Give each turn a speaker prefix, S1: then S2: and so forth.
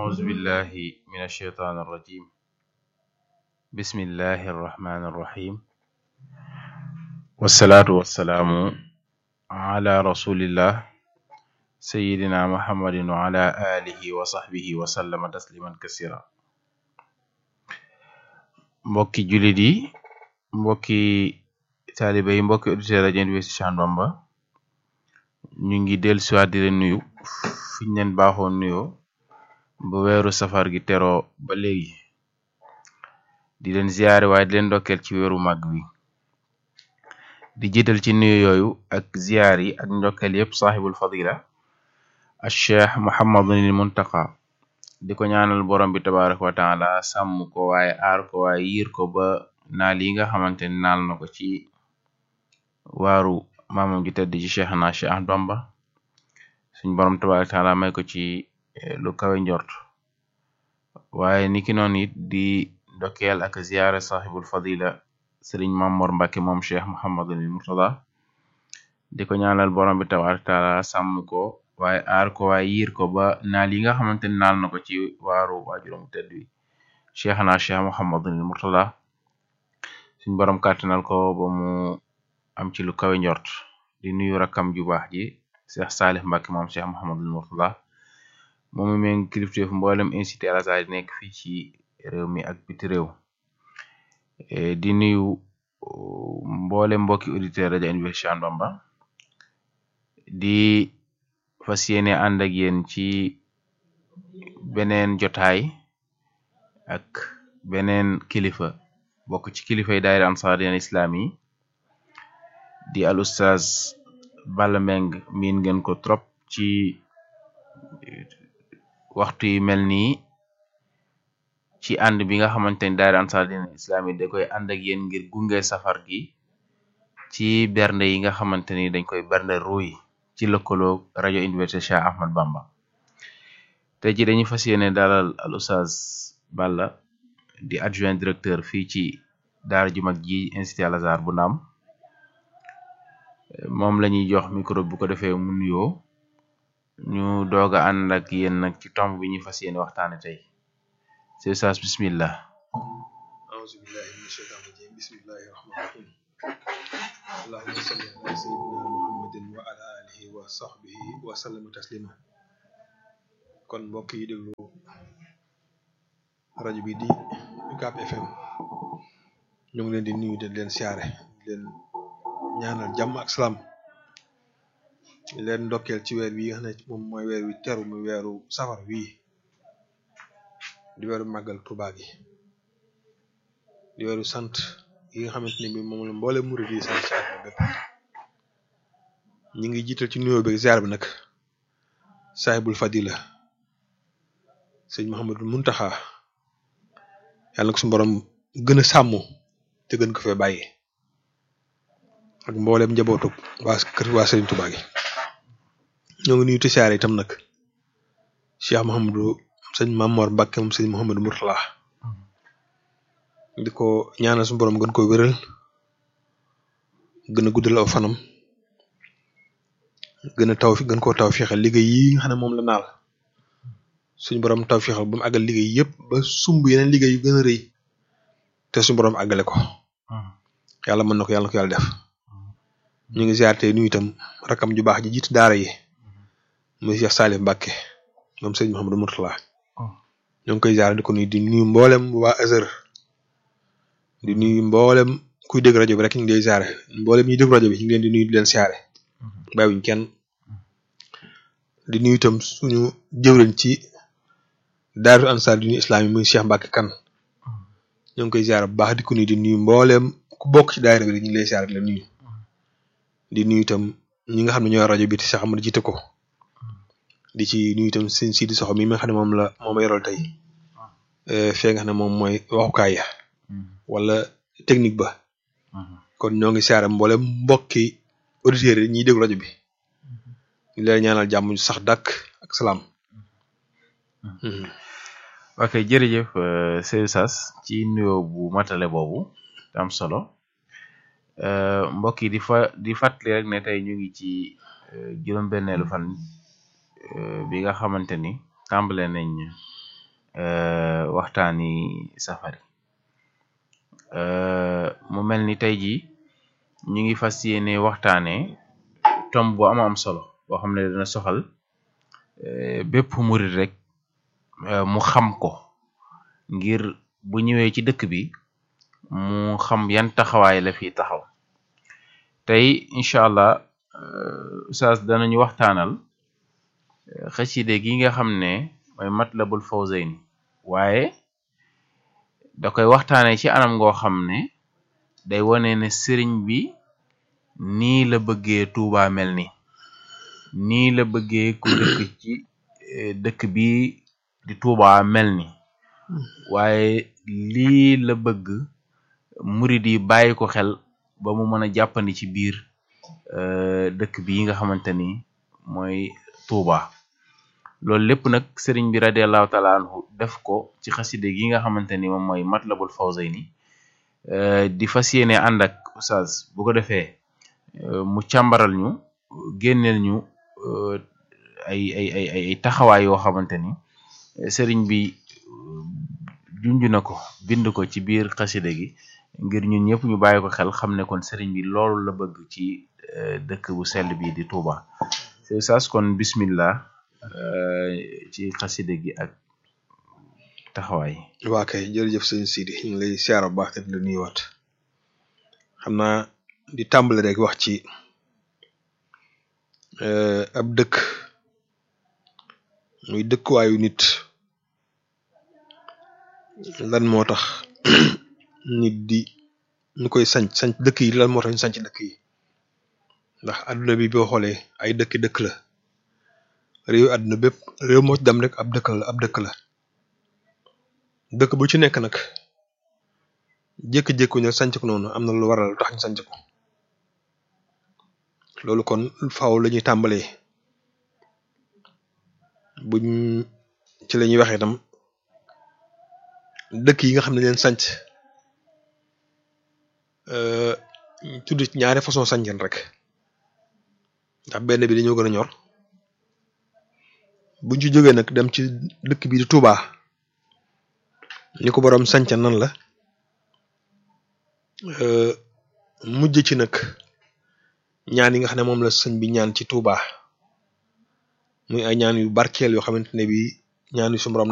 S1: أعوذ بالله من الشيطان الرجيم بسم الله الرحمن الرحيم والصلاة والسلام على رسول الله سيدنا محمد وعلى آله وصحبه وسلم تسليما كثيرا mbokki jullit yi mbokki taalibe yi mbokki auditeur rajo Université Cheikh Ahmadou Bamba ñu ngi dellu siwaat di leen nuyu fiñ leen baaxoo nuyoo ba weeru safar gi teroo ba léegi di leen ziyaare waaye di leen ndokkeel ci weeru màgg wi di jiital ci nuyu yooyu ak ziyaar yi ak ndokkeel yépp saaxibul fadila al cheikh muhammadunil muntaqa di ko ñaanal borom bi tabaraka wa taala sàmm ko waaye aar ko waaye yiir ko ba naal yi nga xamante ni naal na ko ci waaru maamam ji tedd ci cheikh na cheikh Ahmadou Bamba suñ borom tabaraka wa taala may ko ci lu kawe njort waaye niki noonu it di ndokkeel ak ziyaare saaxibul fadila sëriñ Mamor Mbàkke moom cheikh Muhammadul Murtada di ko ñaanal borom bi tabaraka taala sàmm ko waaye aar ko waaye yiir ko ba naal yi nga xamante ni naal na ko ci waaru waajuram tedd wi cheikh na cheikh Muhammadul Murtada suñ borom kàttanal ko ba mu am ci lu kawe njort di nuyu rakkam ju baax ji cheikh Salih Mbàkke moom cheikh Muhammadul Murtada moom mi méngi kilifteef mboolem incité al Azhar nekk fii ci réew mi ak biti réew di nuyu mboolem mbokki auditeur rajo Université Cheikh Ahmadou Bamba di fas yéene ànd ak yéen ci beneen jotaay ak beneen kilifa bokk ci kilifay daayira Ansariyya Islam yi di al ustaz Balla Mbeng miin ngeen ko trop ci waxtu yi mel nii ci ànd bi nga xamante ni daayira Ansariyya Islam yi da koy ànd ak yéen ngir gunge safar gi ci bernde yi nga xamante ni dañ koy bernde ruuy ci lëkkaloo rajo Université Cheikh Ahmadou Bamba te ji dañuy fas yéene dalal al ustaz Balla di adjoint directeur fii ci daara ju mag ji Institut Al Azhar bu Ndaam moom la ñuy jox micro bu ko defee mu nuyoo ñu doog a ànd ak yéen nag ci tomb bi ñuy fas yéene waxtaane tey c'est ustaz bismillah
S2: أعوذ بالله من الشيطان الرجيم بسم الله الرحمن الرحيم اللهم صل على سيدنا محمد وعلى آله وصحبه وسلم تسليما kon mbokk yi déglu rajo bi di UCAB FM ñu ngi leen di nuyu di leen siyaare di leen ñaanal jàmm ak salaam di leen ndokkeel ci weer wi nga xam ne moom mooy weer wi teru muy weeru safar wii di weeru màggal Tuubaa gi di weeru sant yi nga xamante ne bi moom la mboole murid yi sant ci àdduna bépp ñi ngi jiital ci nuyoo bi ziar bi nag saahibul fadila sëñ Muhammadul Muntaxa yàlla na ko suñu borom gën a sàmm te gën ko fee bàyyi ak mboolem njabootu waa kër waa Sëriñ Tuubaa gi ñoo ngi nuyu te siyaare itam nag Cheikh Mouhamadou sëñ Mamor Mbàkke moom sëñ Mouhamadou Mourtala di ko ñaanal suñu borom gën ko wéral gën a guddal aw fanam gën a taw fi gën koo taw fexal liggéey yi nga xam ne moom la naal suñu borom taw fexal ba mu àggal liggéey yëpp ba sumb yeneen liggéey yu gën a rëy te suñu borom àggale ko yàlla mën na ko yàlla na ko yàlla def ñu ngi ziar tey nuyu itam rakam ju baax ji jiitu daara yi muy Cheikh Salif Mbacke moom sëñ Mouhamadou Mourtala ñoo ngi koy ziar di ko nuyu di nuyu mboolem waa Azhar di nuyu mboolem kuy dégg rajo bi rek ñu ngi lay ziare mboolem ñuy dégg rajo bi ñu ngi leen di nuyu di leen siyaare bàyyiwuñ kenn di nuyu itam suñu jëwriñ ci daaru ansar dini islam yi muy Cheikh Mbacke kan ñoo ngi koy ziare bu baax di ko nuyu di nuyu mboolem ku bokk ci daayira bi rek ñu ngi lay ziare di la nuyu di nuyu itam ñi nga xam ne ñooy rajo bi te Cheikh Amadou jiite ko di ci nuyu itam seen Sidi Soxo mi nga xam ne moom la moom la yoral tey fee nga xam ne moom mooy waxukaay ya wala technique ba kon ñoo ngi siyaare mboolem mbokki auditeurs yi ñiy déglu rajo bi ñu leen ñaanal jàmm sax dàkk ak salaam.
S1: ok jërëjëf Seydou Sass ci nuyoo bu matale boobu te am solo mbokk yi di fa di fàttali rek ne tey ñu ngi ci juróom-benneelu fan bi nga xamante ni tàmbale nañ waxtaani safari mu mel ni tey jii ñu ngi fas yéene waxtaane tomb bu am am solo boo xam ne dana soxal bépp murit rek mu xam ko ngir bu ñëwee ci dëkk bi mu xam yan taxawaay la fi taxaw tey incha allah oustaz danañu waxtaanal xaside gi nga xam ne mooy matlabul fawzayni waaye da koy waxtaane ci anam ngoo xam ne day wone ne sëriñ bi nii la bëggee Tuuba mel ni nii la bëggee ku dëkk ci dëkk bi di Tuuba mel ni waaye lii la bëgg murid yi bàyyi ko xel ba mu mën a jàppandi ci biir dëkk bi nga xamante ni mooy Tuuba loolu lépp nag sëriñ bi radiallahu taala anhu def ko ci xaside gi nga xamante ni moom mooy matlabul fawzayni di fas yéene ànd ak oustaz bu ko defee mu càmbaral ñu génneel ñu ay ay ay ay taxawaay yoo xamante ni sëriñ bi junj na ko bind ko ci biir xaside gi ngir ñun ñëpp ñu bàyyi ko xel xam ne kon sëriñ bi loolu la bëgg ci dëkk bu sell bi di Touba oustaz kon bismillah ci xaside gi ak taxawaay
S2: waa kay jërëjëf sëñ Sidi ñu ngi lay siyaar bu baax te di la nuyuwaat xam naa di tàmbali rek wax ci ab dëkk muy dëkkuwaayu nit lan moo tax nit di ñu koy sanc sanc dëkk yi lan moo tax ñu sanc dëkk yi ndax àdduna bi boo xoolee ay dëkki dëkk la réew àdduna bépp réew moo ci dem rek ab dëkk la ab dëkk la dëkk bu ci nekk nag jékki-jékku ñu sanc ko noonu am na lu waral lu tax ñu sanc ko loolu kon faaw la ñuy tàmbalee buñ ci la ñuy waxee itam dëkk yi nga xam ne leen sanc tudd ci ñaari façon sancen rek ndax benn bi dañoo gën a ñor buñ ci jógee nag dem ci dëkk bi di Touba ni ko boroom sanca nan la mujj ci nag ñaan yi nga xam ne moom la sëñ bi ñaan ci Touba muy ay ñaan yu barkeel yoo xamante ne bi ñaan yu su borom